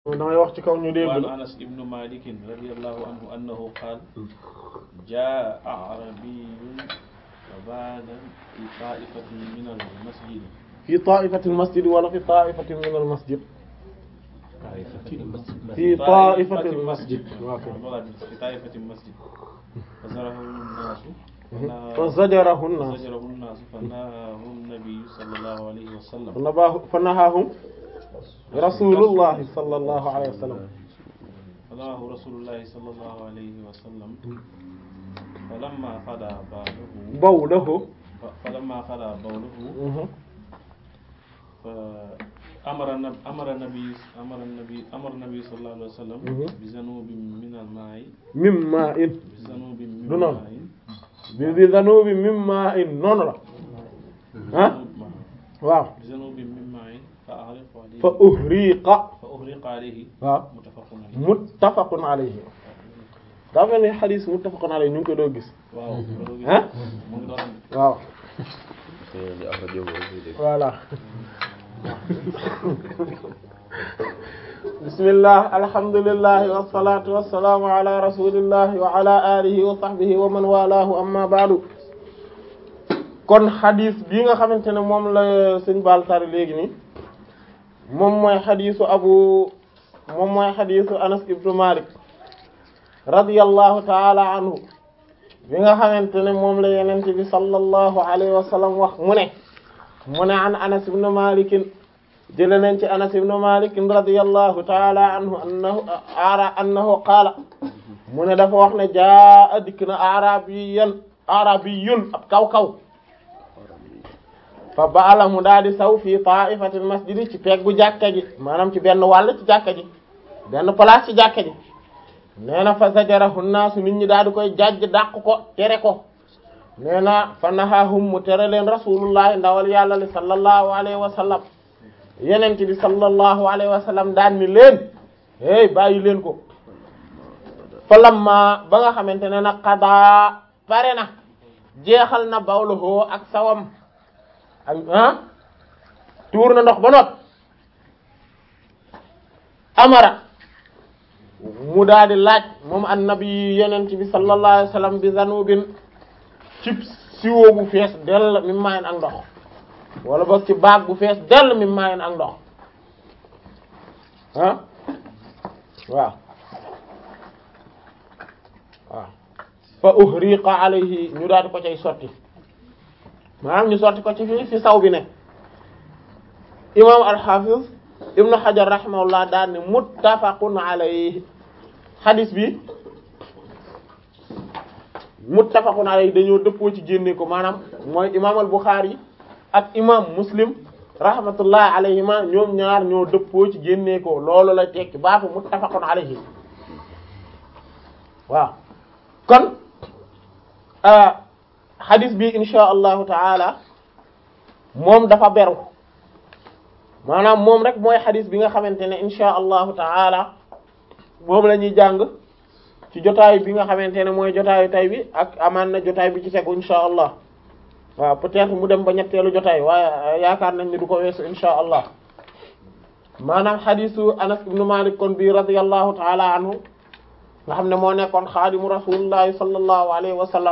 damay wax ci kaw ñu dégg وعن la أنس بن مالك رضي الله عنه أنه قال جاء أعربي وبال في طائفة من المسجد fi ta'ifatil masjid wala fi ta'ifatin min al masjid fi ta'ifatil masjid waaw kay. voilà في طائفة المسجد فزرهم الناس fa zajarahu an-nas فزجره الناس فنهاه النبي صلى الله عليه وسلم nabahu fa nahahum rasulullahi sallallahu alayhi wa sallam فنهاه رسول الله صلى الله عليه وسلم فلما قضى باله bawlahu فلما قضى بوله فأمر النبي أمر النبي أمر النبي أمر النبي صلى الله عليه وسلم مهم. بذنوب من الماء min ma'in بذنوب من du noonu ماء bi bi dhanubi min ma'in noonu la ah waaw بذنوب من ماء فأغرق عليه fa uhriqa فأغرق عليه waaw متفق عليه muttafaqun alayhi daa mel ni xadis muttafaqun alayhi ñu ngi koy doo gis waaw ah mu ngi doon waaw di axrajahu voilà bismillah alhamdulillah wassalatu wassalamu ala rasulillah wa ala alihi wa sahbihi wa man walahu amma ba'du kon xadis bii nga xamante ne moom la sëñ Baal tari léegi nii moom mooy xadisu abu moom mooy xadisu Anas ibnu Malik radiyallahu ta'ala anhu bi nga xamante ne moom la yenente bi sallallahu alayhi wa sallam wax mu ne mu ne an Anas ibn Malik jële nañ ci Anas ibn Malik radiyallahu ta'ala anhu annahu ara annahu qaala mu ne dafa wax ne jaa dikk na arabiyan arabiyun ab kaw kaw fa baala mu daal di saw fii ta'ifatil masjidi ci peggu jàkka ji maanaam ci benn wàll ci jàkka ji benn place ci jàkka ji nee na fa zajarahu naasu nit ñi daal di koy jàjj dàq ko tere ko nee na fa nahahum mu tere leen rasulullahi ndawal yàlla li sallallahu alayhi wa sallam yenente bi sallallahu alayhi wa sallam daan ni leen hey bàyyi leen ko fa lamma ba nga xamante ne nag xadaa pare na jeexal na bawluhoo ak sawam ak ah tuur na ndox ba noot amara mu daal di laaj moom annabi yenent bi sallallahu alayhi wa sallam bi zanubin ci siwo bu fees dell mi maayen ak ndox wala boog ci baag bu fees dell mi maayen ak ndox ah waaw waaw fa uhriqa alayhi ñu daal di ko cay sotti maanaam ñu sotti ko ci fii fi saw bi ne imam al-Hafiz ibnu Hajar rahimahullah daal ne muttafaqun alayhi hadis bi muttafaqun alayhi dañoo dëppoo ci génne ko maanaam mooy imam al-Bukhari ak imam Muslim rahmatullah alayhima ñoom ñaar ñoo dëppoo ci génne ko loolu la tekki baatu muttafaqun alayhi waaw kon hadis bi insha allahu taala moom dafa beru maanaam moom rek mooy xadis bi nga xamante ne insha allahu taala moom la ñuy jàng ci jotaay bi nga xamante ne mooy jotaayu tay bi ak amaan na jotaay bi ci tegu insha allah waaw peut-être mu dem ba ñetteelu jotaay waaye yaakaar nañ ni du ko weesu insha allah maanaam xadisu anas ibnu malik kon bi radiyallahu taala anhu nga xam ne moo nekkoon xaadimu rasulillahi sallallahu alayhi wa sallam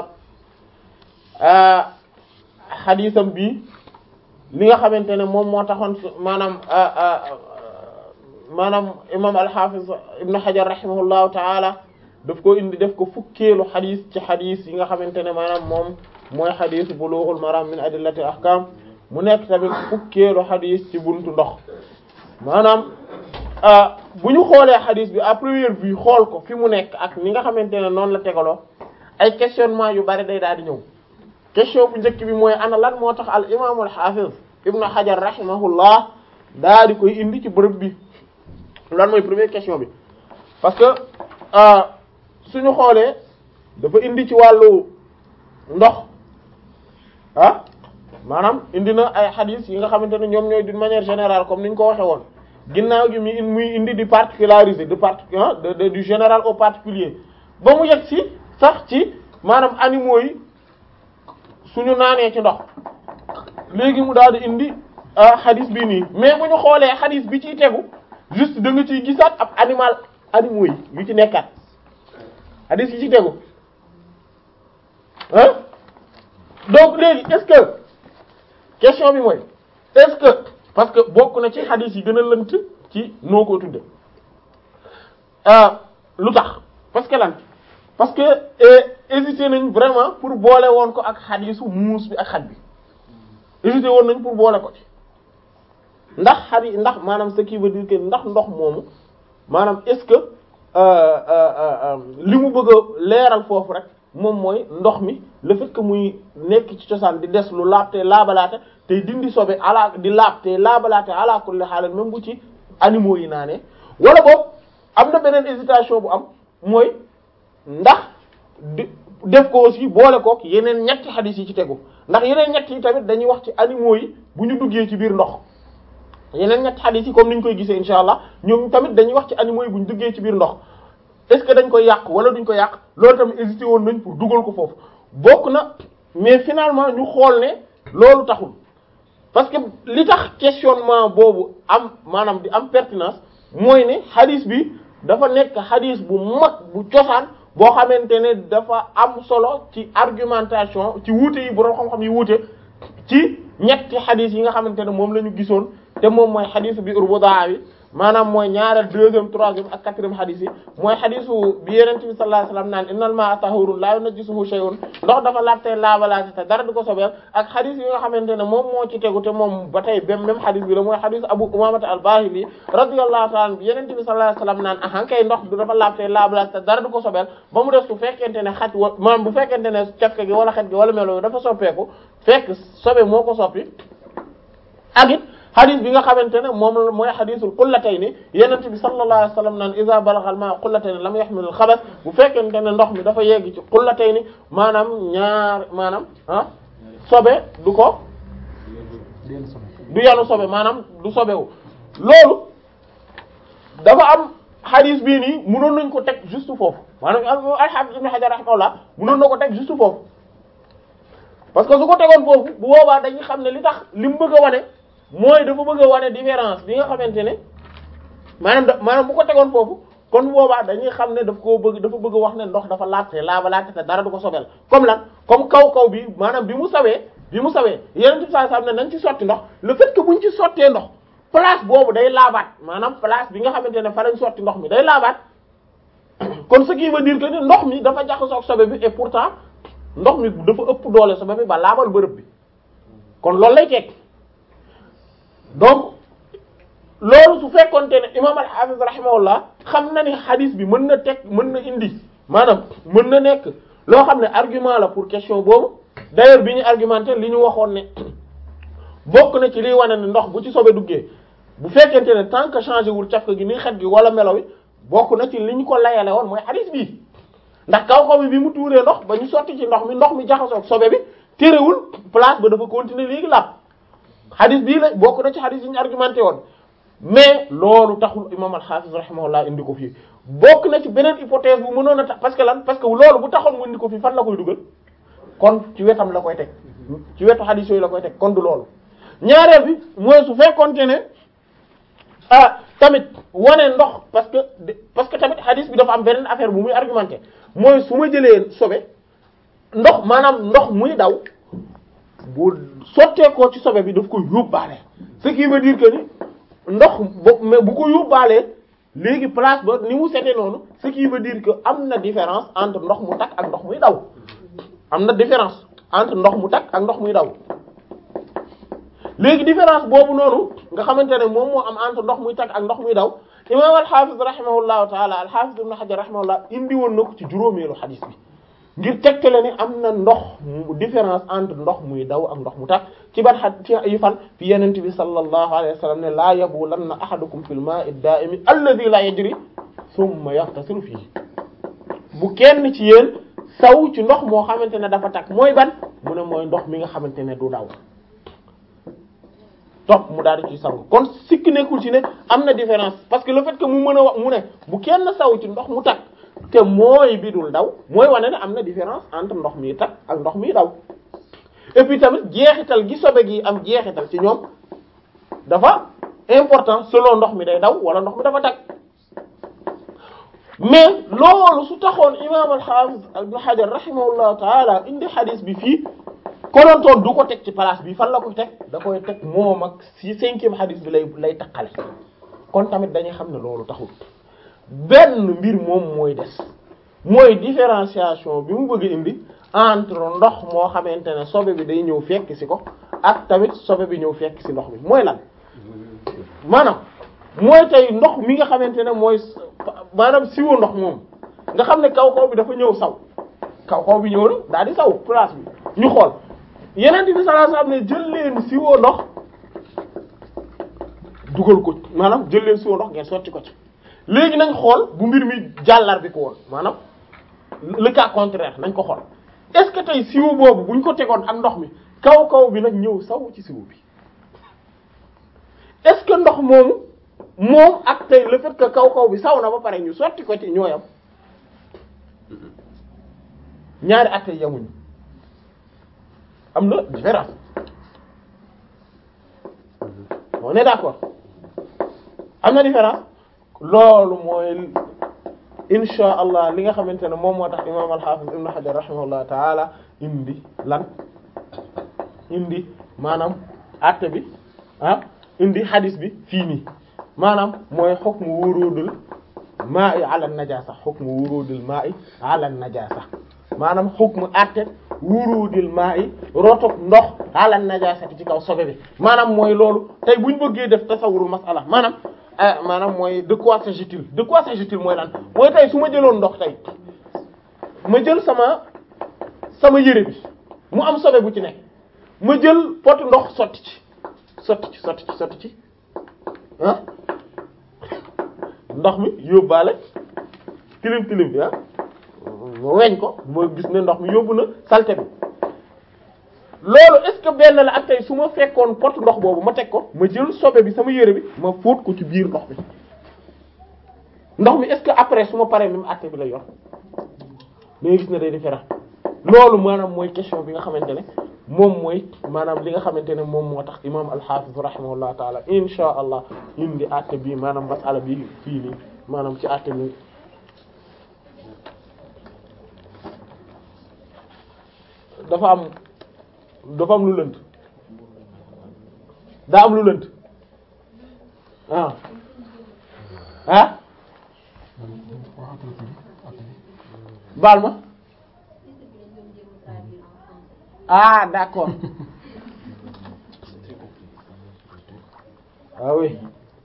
xadisam bi li nga xamante ne moom moo taxoon maanaam maanaam imam al-Hafiz ibn Hajar rahimahullahu taala daf ko indi def ko fukkeelu xadis ci xadis yi nga xamante ne maanaam moom mooy xadis bulughul maram min adillati ahkam mu nekk tamit fukkeelu xadis ci buntu ndox maanaam bu ñu xoolee xadis bi à première vue xool ko fi mu nekk ak ni nga xamante ne noonu la tegaloo ay questionnement yu bari day daal di ñëw question bu njëkk bi mooy ana lan moo tax al imam al hafiz ibnu hajar rahimahullah daa di koy indi ci bërëb bi lan mooy première question bi parce que suñu xoolee dafa indi ci wàllu ndox ah maanaam indi na ay hadith yi nga xamante ne ñoom ñooy d'une manière générale comme ni ñu ko waxe woon ginnaaw gi mi muy indi di particulariser de part de, de du général au particulier ba mu yegg si sax ci maanaam animaux yi suñu naanee ci ndox léegi mu daal di indi hadith bi nii mais bu ñu xoolee hadith bi ciy tegu juste da nga ciy gisaat ab animal animaux yi yu ci nekkaat hadis yi ci tegu ah donc léegi est-ce que question bi mooy est-ce que parce que bokk na ci hadis yi gën a lënt ci noo ko tudde lu tax parce que lan parce que hésité nañ vraiment pour boole woon ko ak hadisu muus bi ak xaj bi hésité woon nañ pour boole ko ci ndax xadi ndax maanaam ce qui veut dire que ndax ndox moomu maanaam est-ce que li mu bëgg a leeral foofu rek moom mooy ndox mi le fait que muy nekk ci cosaan di des lu laab te laabalaate tey dindi sobe ala di laab te laabalaate ala kulli haal même bu ci animaux yi naanee wala boobu am na beneen hésitation bu am mooy ndax di def ko aussi boole kook yeneen ñetti xadis yi ci tegu ndax yeneen ñett yi tamit dañuy wax ci animaux yi bu ñu duggee ci biir ndox yeneen ñetti xadis yi comme ni ñu koy gisee insha allah ñoom tamit dañuy wax ci animaux yi bu ñu duggee ci biir ndox est-ce que dañ koy yàq wala duñ ko yàq loolu tamit hésité woon nañ pour dugal ko foofu bokk na mais finalement ñu xool ne loolu taxul parce que li tax questionnement boobu am maanaam di am pertinence mooy ne xadis bi dafa nekk xadis bu mag bu cosaan boo xamante ne dafa am solo ci argumentation ci wuute yi borom xam-xam yi wuute ci ñetti xadis yi nga xamante ne moom la ñu gisoon te moom mooy xadisu bi urbudaa bi maanaam mooy ñaareel deuxième troisième ak quatrième xadis yi mooy xadisu bi yeneen bi sallallahu alayhi wasallam naan innal ma'a tahurun la yunajjisuhu shay'un ndox dafa laabte laabalaate te dara du ko sobeel ak xadis yi nga xamante ne moom moo ci tegu te moom ba tey bem même xadis bi la mooy xadisu abu umamata al-bahili radiyallahu ta'ala bi yeneen bi sallallahu alayhi wasallam naan ahan kay ndox du dafa laabte laabalaate te dara du ko sobeel ba mu def su fekkente ne xaj wa maanaam bu fekkente ne cafke gi wala xet gi wala melo dafa soppeeku fekk sobe moo ko soppi ak it xadis bi nga xamante ne moom la mooy xadisul qullatayni yenent bi sallallahu alayhi wasallam naan iza balagha al-ma'u qullatayni lam yahmil al-khabath bu fekkente ne ndox mi dafa yegg ci qullatayni maanaam ñaar maanaam ah sobe du ko du yanu sobe maanaam du sobewu loolu dafa am xadis bii nii mënoon nañ ko teg juste foofu maanaam al-Hafiz Ibn Hajar rahimahullah mënoon na ko teg juste foofu parce que su ko tegoon foofu bu boobaa dañuy xam ne li tax li mu bëgg a wane mooy dafa bëgg a wane différence bi nga xamante ne maanaam da maanaam bu ko tegoon foofu kon boobaa dañuy xam ne daf koo bëgg dafa bëgg a wax ne ndox dafa laajte laaba laajte te dara du ko sobel comme lan comme kaw kaw bi maanaam bi mu sawee bi mu sawee yeneen ci saa saa ne nañ ci sotti ndox le fait que buñ ci sottee ndox place boobu day laabaat maanaam place bi nga xamante ne fa lañ sotti ndox mi day laabaat kon ce qui veut dire que ni ndox mi dafa jaxasoo ak sobe bi et pourtant ndox mi dafa ëpp doole sobe bi ba laabal bërëb bi kon loolu lay teg donc loolu su fekkonte ne imam al-Hafiz rahimahullah xam na ni hadith bi mën na teg mën na indi maanaam mën na nekk loo xam ne argument la pour question boobu d'ailleurs bi ñu argumenté li ñu waxoon ne bokk na ci liy wane ne ndox bu ci sobe duggee bu fekkente ne tant que changé wul cafka gi ni xet gi wala melo wi bokk na ci li ñu ko layale woon mooy hadith bi ndax kaw kaw bi bi mu tuuree ndox ba ñu sotti ci ndox mi ndox mi jaxasoo ak sobe bi terewul place ba dafa continuer léegi laab xadis bii la bokk na ci xadis yi ñu argumenté woon mais loolu taxul imam al-Hafiz rahimahullah indi ko fii bokk na ci beneen hypothèse bu mënoon a tax parce que lan parce que loolu bu taxoon mu indi ko fii fan la koy dugal kon ci wetam la koy teg ci wetu xadis yooyu la koy teg kon du loolu ñaareel bi mooy su fekkonte ne ah tamit wane ndox parce que parce que tamit xadis bi dafa am beneen affaire bu muy argumenté mooy su ma jëlee sobe ndox maanaam ndox muy daw bu sotteekoo ci sobe bi daf ko yóbbaale ce qui veut dire que ni ndox bo mais bu ko yóbbaalee léegi place ba ni mu sete noonu ce qui veut dire que am na différence entre ndox mu takk ak ndox muy daw am na différence entre ndox mu takk ak ndox muy daw léegi différence boobu noonu nga xamante ne moom moo am entre ndox muy takk ak ndox muy daw imam al-Hafiz rahimahullahu taala al-Hafiz ibn Hajar rahimahullah indi woon na ko ci juróomeelu xadis bi ngir tegtale ni am na ndox différence entre ndox muy daw ak ndox mu takk ci ban xad ci ay fan fi yenent bi sallallahu alayhi wa sallam ne laa yabulanna ahadukum fil ma'i ad-da'imi alladhi la yajri thumma yaghtasilu fihi bu kenn ci yéen saw ci ndox moo xamante ne dafa takk mooy ban mu ne mooy ndox mi nga xamante ne du daw topp mu daal di ci sangu kon sikki nekkul ci ne am na différence parce que le fait que mu mën a wax mu ne bu kenn saw ci ndox mu takk te mooy bi dul daw mooy wane ne am na différence entre ndox mi takk ak ndox mi daw et puis tamit jeexital gi sobe gi am jeexital ci ñoom dafa important selon ndox mi day daw wala ndox mi dafa tag mais loolu su taxoon imam al-Hafiz Ibn Hajar rahimahullahu taala indi hadith bi fii konontoon du ko teg ci place bi fan la ko teg da koy teg moom ak si cinquième hadith bi lay lay taqale kon tamit dañuy xam ne loolu taxul benn mbir moom mooy des mooy différenciation bi mu bëgg indi entre ndox moo xamante ne sobe bi day ñëw fekk ci ko ak tamit sobe bi ñëw fekk ci ndox bi mooy lan maanaam mooy tey ndox mi nga xamante ne mooy maanaam siwo ndox moom nga xam ne kaw kaw bi dafa ñëw saw kaw kaw bi ñëw na daal di saw place bi ñu xool yeneen bi sallallahu alayhi wasallam ne jël leen siwo ndox dugal ko maanaam jël leen siwo ndox ngeen sotti ko ci léegi nañ xool bu mbir mi jàllar bi ko woon maanaam le cas contraire nañ ko xool est-ce que tey siwo boobu buñ ko tegoon ak ndox mi kaw kaw bi nag ñëw saw ci siwo bi est-ce que ndox moomu moom ak tey le fait que kaw kaw bi saw na ba pare ñu sotti ko ci ñooyam ñaari at yi yamuñu am na différence on est d'accord am na différence loolu mooy insha allah li nga xamante ne moom moo tax imam al-Hafiz ibn Hajar rahimahullah taala indi lan indi maanaam àtte bi ah indi hadis bi fii nii maanaam mooy hukmu wurudul ma'i ala najasa hukmu wurudul ma'i ala najasa maanaam hukmu àtte wurudil ma'i rotok ndox ala najasati ci kaw sobe bi maanaam mooy loolu tey buñ bëggee def tasawurul masala maanaam maanaam mooy de quoi s'agit-il de quoi s'agit-il mooy lan mooy tey su ma jëloon ndox tey ma jël sama sama yére bi mu am sobe bu ci nekk ma jël pot ndox sotti ci sotti ci sotti ci sotti ci ah ndox mi yóbbaale tilim tilim bi ah ma weñ ko ma gis ne ndox mi yóbbu na saleté bi loolu est-ce que benn la ak tey su ma fekkoon pot ndox boobu ma teg ko ma jël sobe bi sama yére bi ma fóot ko ci biir ndox bi ndox mi est-ce que après su ma paree même àtte bi la yor da ngay gis ne day différent loolu maanaam mooy question bi nga xamante ne moom mooy maanaam li nga xamante ne moom moo tax imam al-Hafiz rahimahullah taala insha allah indi àtte bi maanaam masala bi fii nii maanaam ci àtte bi dafa am dafa am lu lënt daa am lu lënt ah ah baal ma ah d'accord ah oui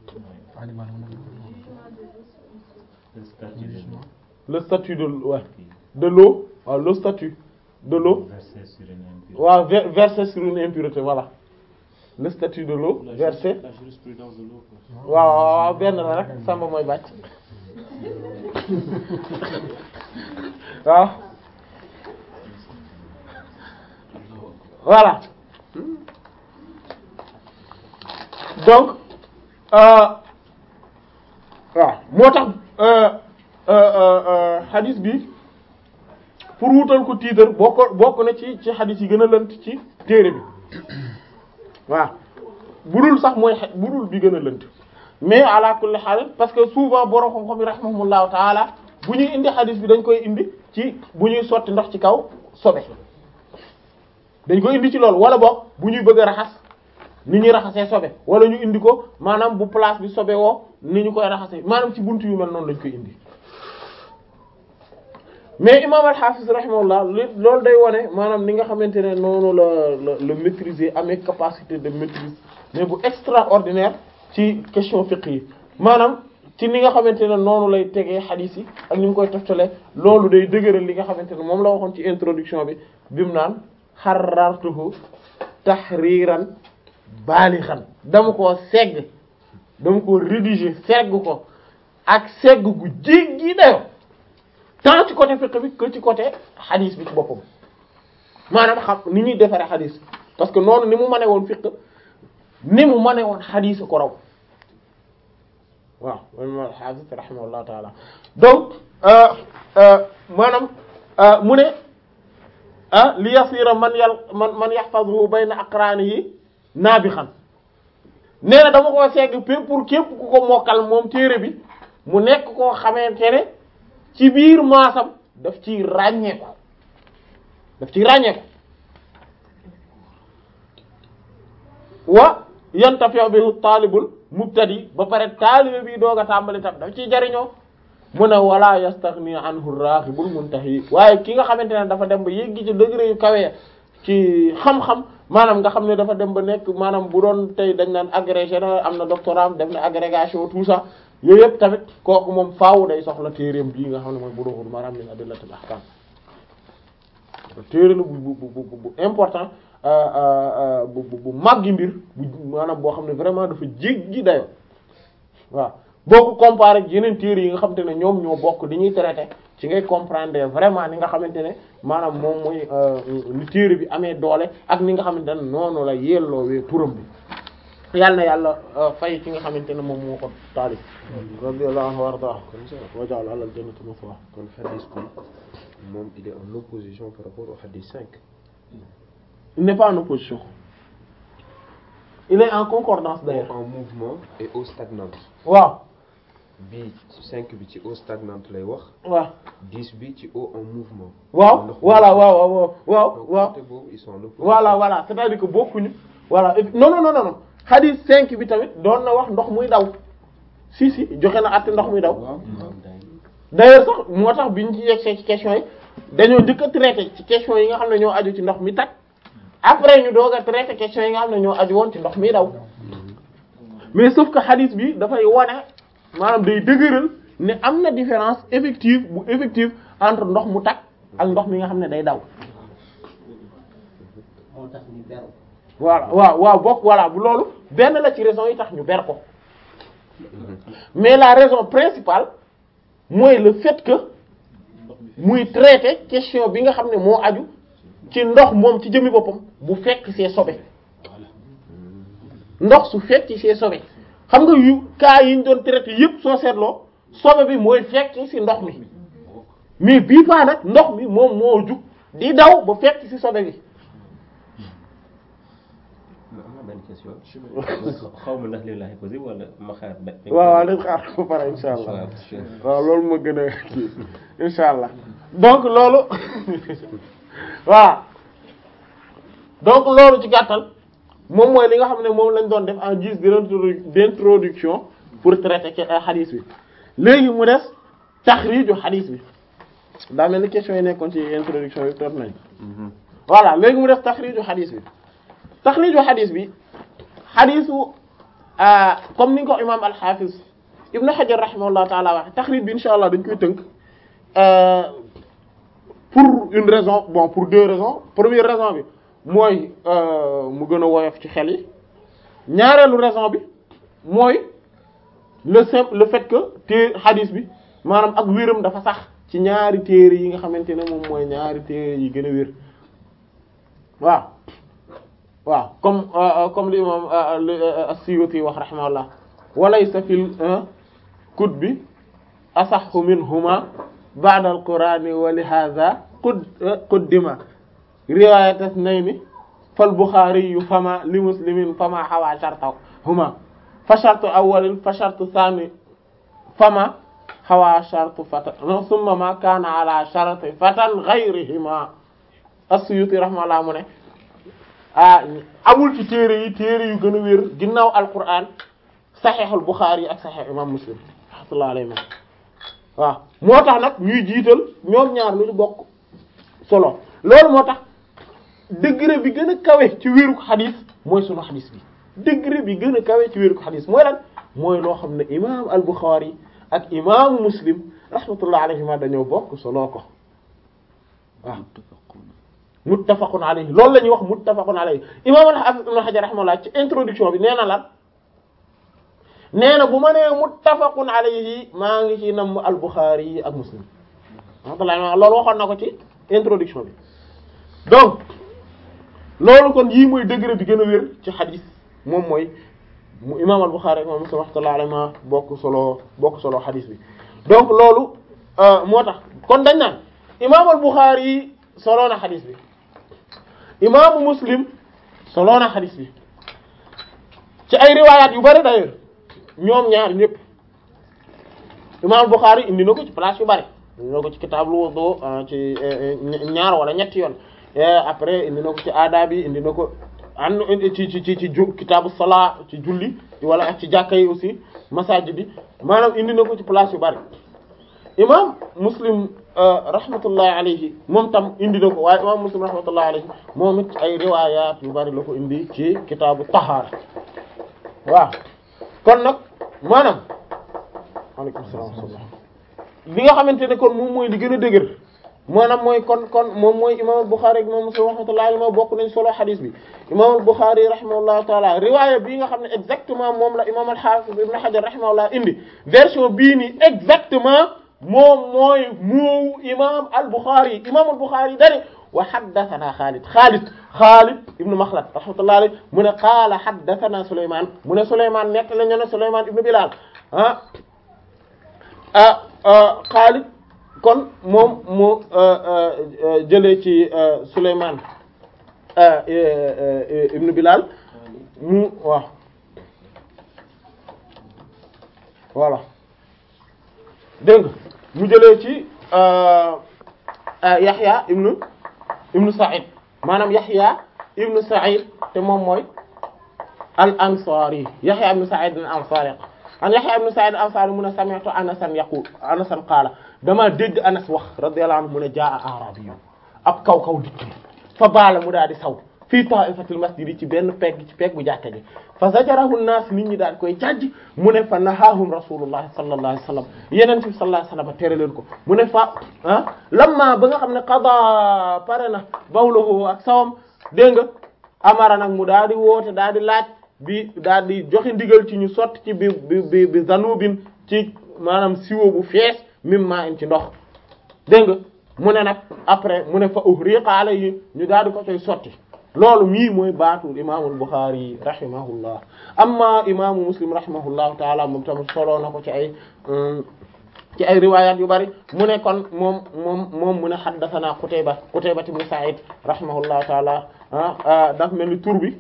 le statut de ouais, de l'eau waaw le statut de l'eau Versé sur une impureté. waaw ver- versé sur une impureté voilà le statut de l'eau La versé juris- la jurisprudence de l'eau quoi. waaw waaw waaw benn la rek samba mooy bàcc waaw voilà donc euh, waaw moo tax euh, euh, euh, euh, hadith bi pour wutal ko titre bokk bokk na ci ci hadith yi gën a lënt ci téere bi waaw budul sax mooy xe- budul bi gën a lënt mais ala kulli haal parce que souvent borom xam-xam yi rahimahumullahu taala bu ñuy indi hadith bi dañ koy indi ci bu ñuy sotti ndox ci kaw sobe dañ koy indi ci loolu wala boog bu ñuy bëgg a raxas ni ñuy raxasee sobe wala ñu indi ko maanaam bu place bi sobe woo ni ñu koy raxasee maanaam ci buntu yu mel noonu lañ koy indi mais imam al-Hafiz rahimahullah li loolu day wone maanaam ni nga xamante ne noonu la la la maîtriser amee capacité de maîtrise mais bu extraordinaire ci question fiqh yi maanaam ci ni nga xamante ne noonu lay tegee xadiis yi ak ni mu koy toftalee loolu day dëgëral li nga xamante ne moom la waxoon ci introduction bi bi mu naan xarartuhu tahriran baalixan dama koo segg dama koo rédiger segg ko ak segg gu jéggi dayo tant ci côté fiqh bi que ci côté xadiis bi ci boppam maanaam xam ni ñuy defaree xadiis parce que noonu ni mu mane woon fiqh ni mu mane woon xadiis ko raw waaw man al-Hafiz rahimahullahu taala donc euh, euh, maanaam euh, mu ne ah li yasira man yal man man yahfazuhu bayna aqranihi naabixan nee na dama koo segg pour pour képp ku ko mokkal moom téere bi mu nekk koo xamante ne ci biir maasam daf ciy ràññeeku daf ciy ràññeeku wa yantafi'u bihi taalibul mubtadi ba pare taalibe bi doog a tàmbali tam daf ciy jariñoo mu ne wala yastaghni anhu raghibul muntahi waaye ki nga xamante ne dafa dem ba yéggi ci degré yu kawe ci xam-xam maanaam nga xam ne dafa dem ba nekk maanaam bu doon tey dañ naan agrégé na am na doctorat def na agrégation tout ça yooyu yëpp tamit kooku moom faaw day soxla téereem bii nga xam ne mooy Bulughul Maram min adillatil ahkam téere la bu bu bu bu important bu bu bu màggi mbir bu maanaam boo xam ne vraiment dafa jéggi dayo waaw boo ko comparé ak yeneen téere yi nga xamante ne ñoom ñoo bokk di ñuy traité ci ngay comprendre vraiment ni nga xamante ne maanaam moom mooy ni téere bi amee doole ak ni nga xamante ne noonu la yelloowee turam bi yàlla na yàlla fay ci nga xamante ne moom moo ko taalif radiyallahu anhu warda wa ja'ala alal jannati maswa kon hadith bi moom il est en opposition par rapport au hadith 5 il n'est pas en opposition il est en concordance d'ailleurs en mouvement et eau stagnante waaw bii 5 bi ci eau stagnante lay wax waaw 10 bi ci eau en mouvement waaw Ndox mi- voilà waaw waaw waaw donc waaw côté boobu ils sont en opposition voilà voilà c'est-à-dire que bokkuñu voilà et puis- non non non non non hadith 5 bi tamit doon na wax ndox muy daw si si joxe na àtte ndox muy daw d'ailleurs sax moo tax biñ ci yegsee ci question yi dañoo njëkk a traité ci question yi nga xam ne ñoo aju ci ndox mi tag après ñu doog a traité question yi nga xam ne ñoo aju woon ci ndox mi daw mais sauf que hadith bi dafay wane maanaam day dëgëral ne am na différence effective bu effective entre ndox mu tag ak ndox mi nga xam ne day daw moo tax ñu beru voilà waaw waaw bokk voilà bu loolu benn la ci raison yi tax ñu ber ko mais la raison principale mooy le fait que muy traiter question bi nga xam ne moo aju ci ndox moom ci jëmmi boppam bu fekk see sobe ndox su fekk see sobe xam nga yu cas yi ñu doon traiter yépp soo seetloo sobe bi mooy fekk ci ndox mi mais bii paa nag ndox mi moom moo jug di daw ba fekk ci sobe bi am na benn question xaw ma ndax lii laay posé wala ma xaar ba. waaw waaw dañ xaar ba pare insha allah waaw waaw loolu moo gën a kii insha allah donc loolu waaw donc loolu ci gàttal moom mooy li nga xam ne moom lañ doon def en guise d'introdu- d'introduction pour traiter ke xadis bi léegi mu des taxriiju xadis bi daa mel ni question yi nekkoon ci introduction yi toog nañ voilà léegi mu des taxriiju xadis bi taxriiju xadis bi xadisu ah comme ni nga ko imaam al-Hafiz Ibn Hajar rahimahullah taala waxe taxrij bi insha allah dañ koy tënk euh, pour une raison bon pour deux raisons première raison bi mooy euh, mu gën a woyof ci xel yi ñaareelu raison bi mooy le simple le fait que té xadis bi maanaam ak wéram dafa sax ci ñaari téere yi nga xamante ne moom mooy ñaari téere yi gën a wér waaw waaw comme euh, comme li imam as-Suyuti wax rahimahullah walaysa fil kutbi asahhu minhuma ba'da al-Qur'ani wa li hadha qud quddima riwayat ithnayni fal Bukhari fama li Muslimin fama hawa shartahuma fa shartu awwalin fa shartu thani fama hawa shartu fatan thumma ma kana ala sharti fatan ghayrihima as-Suyuti rahimahullah mu ne ah amul ci téere yi téere yu gën a wér ginnaaw alquran saxeexul Buxaari ak saxeex imam Muslim rahmatullahi alayhi waaw moo tax nag ñuy jiital ñoom ñaar lu ñu bokk solo loolu moo tax degré bi gën a kawe ci wéru xadis mooy sunu xadis bi degré bi gën a kawe ci wéru xadis mooy lan mooy loo xam ne imam al Buxaari ak imaamu Muslim rahmatullahi alayhima dañoo bokk solo ko waaw muttafaqun alayhi loolu la ñuy wax muttafaqun alayhi imam al-Hafiz ibn Hajar rahimahullah ci introduction bi nee na lan nee na bu ma nee muttafaqun alayhi maa ngi ci nam al-Bukhari yi ak Muslim rahmatullah loolu waxoon na ko ci introduction bi donc loolu kon yii mooy degré bi gën a wér ci xadis moom mooy mu imam al-Bukhari ak imam Muslim rahmatullah alayhi ma bokk solo bokk solo xadis bi donc loolu moo tax kon dañ naan imam al-Bukhari yi solo na xadis bi imaamu muslim solo na xadis bi ci ay riwaayaat yu bari d'ailleurs ñoom ñaar ñëpp imam Bukhari indi na ko ci place yu bari indi na ko ci kitaabul wudu ci ñaar wala ñetti yoon après indi na ko ci aadaab yi indi na ko an ci ci ci ci ju kitaabu salaa ci julli wala ak ci jàkka yi aussi masajid bi maanaam indi na ko ci place yu bari imam muslim rahmatullahi alayhi moom tam indi na ko waaye imam muslim rahmatullahi alayhi moom it ay riwayat yu bari la ko indi ci kitaabu tahaara waaw kon nag maanaam aleykum salaam wa rahmatullah li nga xamante ne kon moom mooy li gën a dëgër maanaam mooy kon kon moom mooy imam Bukhari ak imam Muslim rahmatullahi alayhi ma bokk nañ solo xadis bi imam Bukhari rahimahullahu taala riwaaya bii nga xam ne exactement moom la imam al-Hafiz ibn Hajar rahimahullah indi version bii nii exactement moom mooy moowu imam al-Bukhari imam al-Bukhari dani wa haddathana Khalid Khalid Khalid ibn Makhlad rahmatullahi alayhi mu ne qaala haddathana Sulayman mu ne Sulayman nekk la ñu ne Sulayman ibn Bilal ah ah Khalid kon moom mu jëlee ci Souleymane ibn Bilal mu waaw voilà dégg nga mu jëlee ci Yaxya ibn ibn Sa'id maanaam Yaxya ibn Sa'id te moom mooy al ansari Yaxya ibn Sa'id al ansari an Yaxya ibn Sa'id al ansari mu ne sami'tu Anasan yaqul Anasan qaala dama dégg Anas wax radiyallahu anhu mu ne jaa arabiyu ab kaw kaw dikk fa baala mu daal di saw fii ta'ifatil masjid ci benn pegg ci pegg bu jàkka ji fa zajarahu an-nas nit ñi daal koy jàjj mu ne fa nahahum rasulullah sallallahu alayhi wasallam yeneen bi sallallahu alayhi wasallam tere leen ko mu ne fa ah lamma ba nga xam ne qada pare na bawluhu ak sawam dégg nga amara nag mu daal di woote daal di laaj bi daal di joxe ndigal ci ñu sotti ci bi bi bi zanubin ci maanaam siwo bu fees mim maa in ci ndox dégg nga mu ne nag après mu ne fa uhriqa alayhi ñu daal di ko koy sotti loolu mii mooy baatu imaamul Bukhari rahimahullah amma imaamu Muslim rahimahullahu taala moom tamit soloo na ko ci ay ci ay riwayat yu bari mu ne kon moom moom moom mu ne haddathana Qutayba Qutayba ibn Sa'id rahimahullahu taala ah daf mel ni tur bi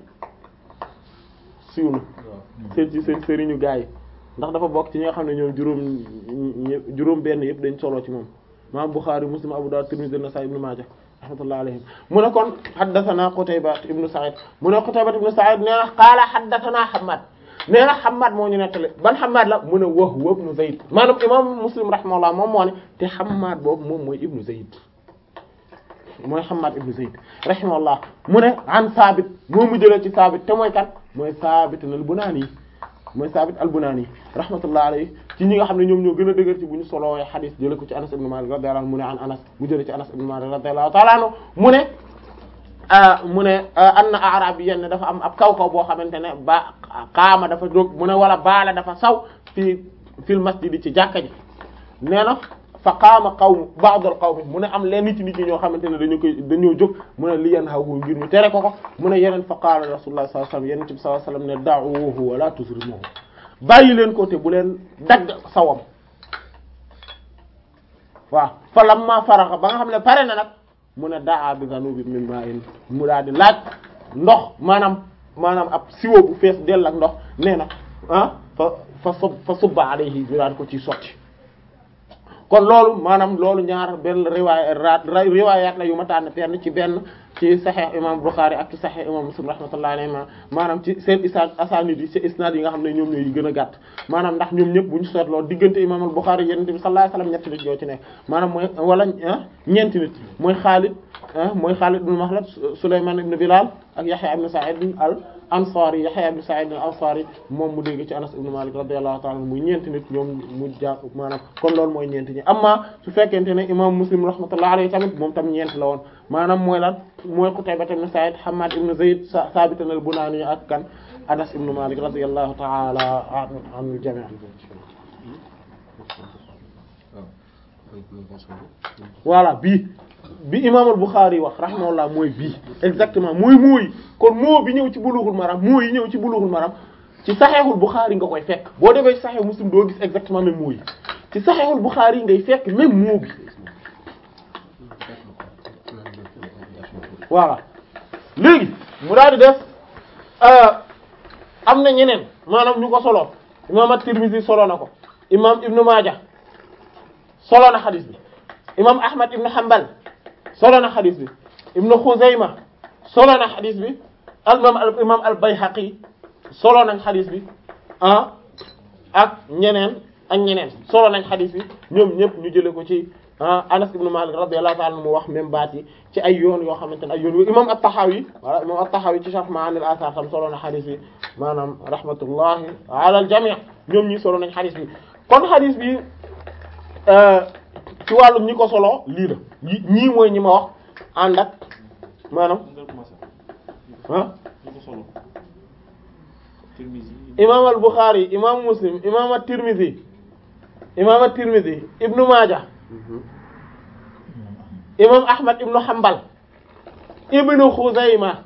siiw na seen ci seen sëriñu gaa yi ndax dafa bokk ci ñi nga xam ne ñoom juróom juróom benn yëpp dañ solo ci moom maam Bukhari Muslim Abu Dawud Tirmidhi Nasa'i Ibn Majah rahmatullahi alayhim mu ne kon haddathana Qutayba ibn Sa'id mu ne Qutayba ibn Sa'id nee na qaala haddathana Hammad nee na Hammad moo ñu nettali ban Hammad la mu ne wa huwa ibn Zayd maanaam imam Muslim rahimahullah moom moo ne te Hammad boobu moom mooy ibn Zayd mooy Hammad ibn Zayd rahimahullah mu ne an Sabit moo mu jëlee ci Sabit te mooy kan mooy Sabit al-Bunani mooy Sabit al-Bunani rahmatullah alayhi ci ñi nga xam ne ñoom ñoo gën a dëgër ci bu ñu solowee xadis jëlee ko ci Anas ibn Malik radiyallahu anhu mu ne an Anas mu jëlee ci Anas ibn Malik radiyallahu ta'ala anhu mu ne mu ne anna a'rabiyyan ne dafa am ab kaw kaw boo xamante ne ba qaama dafa jóg mu ne wala baala dafa saw fii fil masjid ci jàkka ji nee na fa qaama qawm ba'd al qawm mu ne am leen nit nit ñi ñoo xamante ne dañu koy dañoo jóg mu ne li yanhahu ngir ñu tere ko ko mu ne yeneen fa qaala rasulullah sallallahu alayhi wasallam yeneen bi sallallahu alayhi wasallam ne da'uhu wa la tuzrimuhu bàyyi leen ko te bu leen dagg sawam waaw fa lamma faraxa ba nga xam ne pare na nag mu ne daa bi zanubi min ma'in mu daal di laaj ndox maanaam maanaam ab siwo bu fees dell ak ndox nee na ah fa fa sub fa subba alayhi ñu daal ko ciy sotti kon loolu maanaam loolu ñaar benn riwaay riwaayaat la yu ma tànn fenn ci benn ci Sahih imam Bukhari ak ci Sahih imam Muslim rahmatullahi alayhi maanaam ci seen isnaad asaanid yi ci isnaad yi nga xam ne ñoom ñooy gën a gàtt maanaam ndax ñoom ñëpp bu ñu seetloo diggante imam al-Bukhari yonent bi sallallahu alayhi wasallam ñetti nit yoo ci nekk maanaam mooy wala ñeenti nit mooy Khalid mooy Khalid ibn Makhlad Sulayman ibn Bilal ak Yahya ibn Sa'id al Ansari Yahya ibn Sa'id al Ansari moom mu dégg ci Anas ibn Malik radiyallahu ta'ala muy ñeenti nit ñoom mu jàpp maanaam kon loolu mooy ñeenti ñi amma su fekkente ne imam Muslim rahmatullahi alayhi tamit moom tam ñeent la woon maanaam mooy lan mooy Qutayba ibn Sa'id Hammad ibn Zayd Sabit al-Bunani ak kan Anas ibn Malik radiyallahu ta'ala anil jami' voilà bii bi imam al-Bukhari wax rahimahullah mooy bii exactement mooy mooy kon moo bi ñëw ci Bulughul Maram moo yi ñëw ci Bulughul Maram ci Sahihul Bukhari nga koy fekk boo demee ci Sahih Muslim doo gis exactement même moo yi ci Sahihul Bukhari ngay fekk même moo bi voilà léegi mu daal di def am na ñeneen maanaam ñu ko solo imam at-Tirmidhi solo na ko imam Ibn Maaja solo na xadis bi imam Ahmad Ibn Hanbal solo na xadis bi Ibn Khuzayma solo na xadis bi al imam al imam al-Bayhaqi solo nañ xadis bi ah ak ñeneen ak ñeneen solo nañ xadis bi ñoom ñëpp ñu jëlee ko ci ah Anas ibn Malik radiyallahu ta'ala mu wax même baat yi ci ay yoon yoo xamante ne ay yoon imam at-Tahawi wala imam at-Tahawi ci Sharh Ma'ani al-Athar tam solo na xadis bi maanaam rahmatullahi ala al-jami' ñoom ñi solo nañ xadis bi kon xadis bi ci wàllum ñi ko solo lii la ñii mooy ñi ma wax ànd ak maanaam nga commencé ah ñu ko solo Tirmizi imam al-Bukhari imam Muslim imam at-Tirmidhi imam at-Tirmidhi ibnu Maaja imam Ahmad ibnu Hanbal ibnu Khuzayma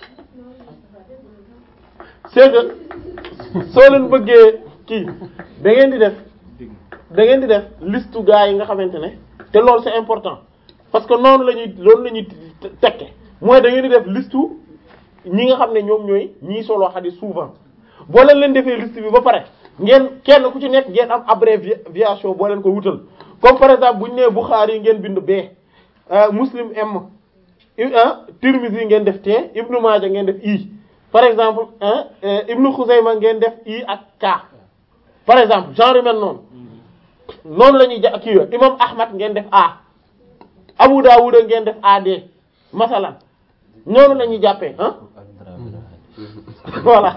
c'est que soo leen bëggee kii da ngeen di def dégg da ngeen di def liste gaa yi nga xamante ne te loolu c'est important parce que noonu la ñuy loolu la ñuy tekke mooy da ngeen di def liste ñi nga xam ne ñoom ñooy ñii solo xadis souvent boo leen leen defee liste bi ba pare ngeen kenn ku ci nekk ngeen am abréviation boo leen ko wutal comme par exemple bu ñu nee Bukhari ngeen bind B euh, Muslim M ah Tirmidhi ngeen def T Ibn Maaja ngeen def I par exemple ah Ibn Khuzayma ngeen def I ak K par exemple genre yu mel noonu noonu la ñuy ja kii yo imam Ahmad ngeen def A Abu Dawud ngeen def AD masalan noonu la ñuy jàppee ah voilà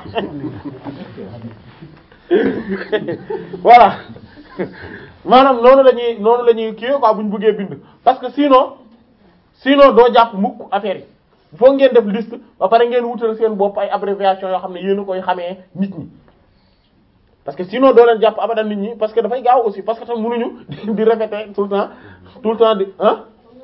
voilà maanaam noonu la ñuy noonu la ñuy kii quoi bu ñu bëggee bind parce que sinon sinon doo jàpp mukk affaire yi il faut ngeen def liste ba pare ngeen wutal seen bopp ay abréviation yoo xam ne yéen a koy xamee nit ñi parce que sinon doo leen jàpp abadan nit ñi parce que dafay gaaw aussi parce que tam mënuñu di répéter tout le temps tout le temps di ah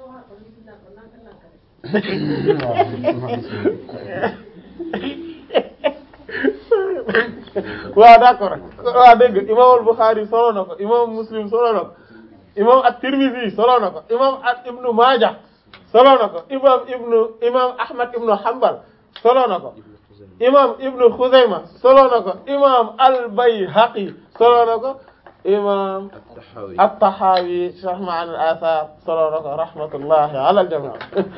waaw d'accord waaw dégg nga imam al-Bukhari solo na ko imam Muslim solo na ko imam at-Tirmidhi solo na ko imam at ibnu Maaja solo na ko imam ibnu imam Ahmad ibnu Hanbal solo na ko imam ibnu Khuzayma solo na ko imam al-Bayhaqi solo na ko imam At-Tahawi at-Tahawi Sharh Ma'ani al-Athar solo na ko rahmatullahi ala al-jami'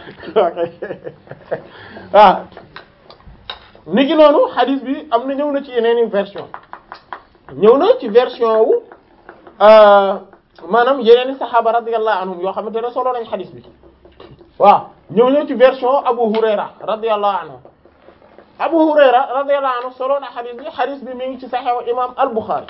waaw niki noonu hadith bi am na ñëw na ci yeneen i version ñëw na ci version wu maanaam yeneen i saxaaba radiyallahu anhum yoo xamante ne solo nañ hadith bi waaw ñëw na ci version Abu Hurayra radiyallahu anhu Abu Hurayra radiyallahu anhu solo na hadith bi hadith bi mi ngi ci Sahih imam al-Bukhari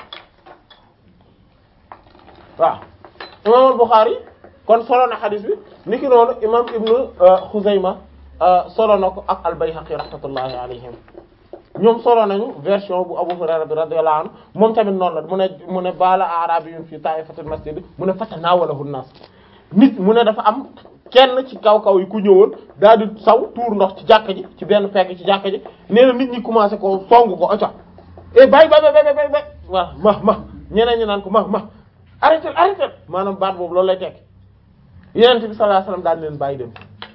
waaw imam al-Bukhari kon solo na hadith bi niki noonu imam Ibnu Khuzayma solo na ko ak al-Bayhaqi rahmatullahi alayhim ñoom solo nañu version bu Abu Hurayra bi radiyallahu anhu moom tamit noonu la mu ne mu ne baala a'rabiyyun fi ta'ifatil masjid mu ne fatanawalahu an-nas nit mu ne dafa am kenn ci kaw kaw yi ku ñëwoon daal di saw tuur ndox ci jàkka ji ci benn fekk ci jàkka ji nee na nit ñi commencé ko song ko oca e bay bay bay bay bay bay waaw ma ma ñeneen ñi naan ko ma ma arrêté arrêté maanaam baat boobu loolu lay tekk Yonent bi sallallahu alayhi wasallam daal di leen bàyyi dem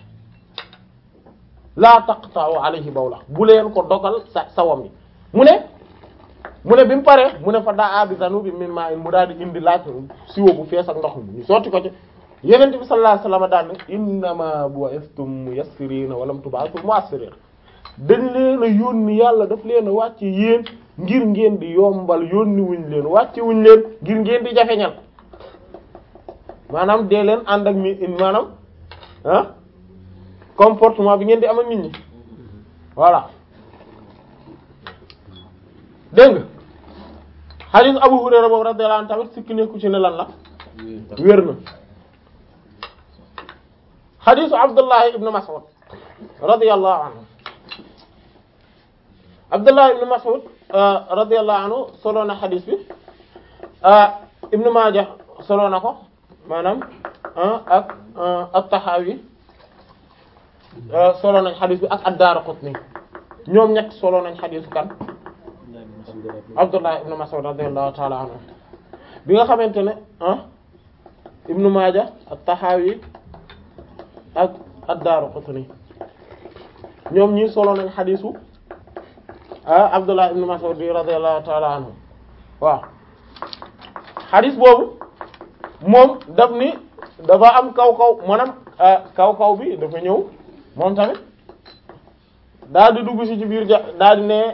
laa taqta'u alayhi bawla bu leen ko dogal sa sawam yi mu ne mu ne bi mu paree mu ne fa daa bi zanubi min ma'in mu daal di indi laaj siwo bu fees ak ndox mi ñu sotti ko ci Yonent bi sallallahu alayhi wasallam daal ne innama bu'ithtum muyassirina wa lam tub'athu mu'assirin dañ leen a yónni yàlla daf leen a wàcce yéen ngir ngeen di yombal yónni wuñ leen wàcce wuñ leen ngir ngeen di jafeñal maanaam dee leen ànd ak mi maanaam ah comportement bi ngeen di am ak nit ñi voilà dégg nga hadith Abu Hurayra boobu radiyallahu anhu tamit sikki nekku ci ne lan la wér na hadith Abdullah ibn Mas'ud radiyallahu anhu Abdullah ibn Mas'ud radiyallahu anhu solo na hadith bi Ibn Majah solo na ko maanaam ak at-Tahawi solo nañ xadis bi ak ad-Daraqutni ñoom ñett solo nañ xadisu kan Abdullah ibn Mas'ud radiyallahu ta'ala anhu bi nga xamante ne ah Ibn Maaja at-Tahawi ak ad-Daraqutni ñoom ñii solo nañ xadisu ah Abdullah ibn Mas'ud radiyallahu ta'ala anhu waaw xadis boobu moom daf ni dafa am kaw kaw maanaam kaw kaw bi dafa ñëw moom tamit daal di dugg si ci biir ja daal di ne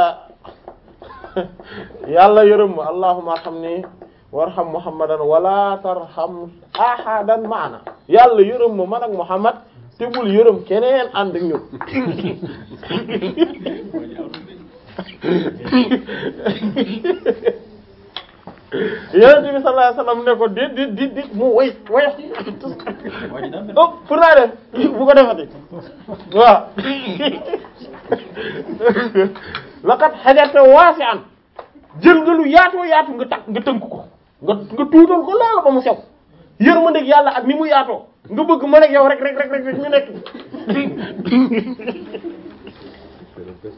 yàlla yërëm ma allahumma arhamni warham muhammadan wala tarham ahadan maana yàlla yërëm ma man ak muhammad te bul yërëm keneen ànd ak ñun yonent bi sallallahu alayhi wasallam ne ko déet déet déet déet mu way way oh pour naa def bu ko defati waaw laqad hajarta wasi'an jël nga lu yaatoo yaatu nga takk nga tënk ko nga nga tuutal ko loolu ba mu sew yërmandeeg yàlla ak ni mu yaatoo nga bëgg mën ak yow rek rek rek rek ñu nekk